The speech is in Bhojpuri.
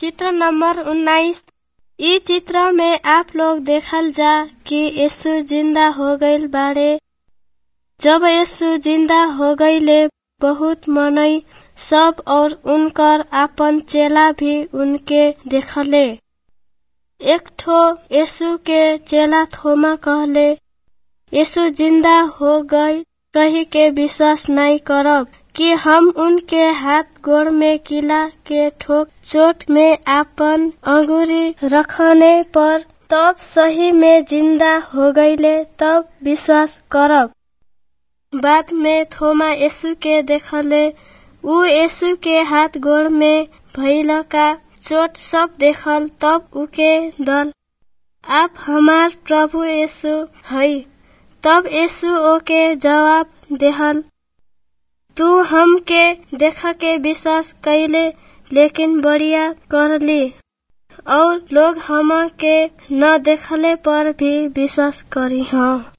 चित्र नंबर उन्नाइस इ चित्र में आप लोग देखल जा कि यीशु जिंदा हो गईल बाड़े जब यीशु जिंदा हो गईले बहुत मनई सब और उनकर आपन चेला भी उनके देखले एक ठो यीशु के चेला थोमा कहले यीशु जिंदा हो गई कही के विश्वास नहीं करब कि हम उनके हाथ गोड़ में किला के ठोक चोट में आपन अंगुरी रखने पर तब सही में जिंदा हो गईले तब विश्वास करब बाद में थोमा यीशु के देखले ऊ यीशु के हाथ गोड़ में भइल का चोट सब देखल तब उके दल आप हमार प्रभु यीशु हई तब यीशु ओके जवाब देहल तू हमके देख के विश्वास कैले लेकिन बढ़िया करली और लोग हम के न देखले पर भी विश्वास करी हाँ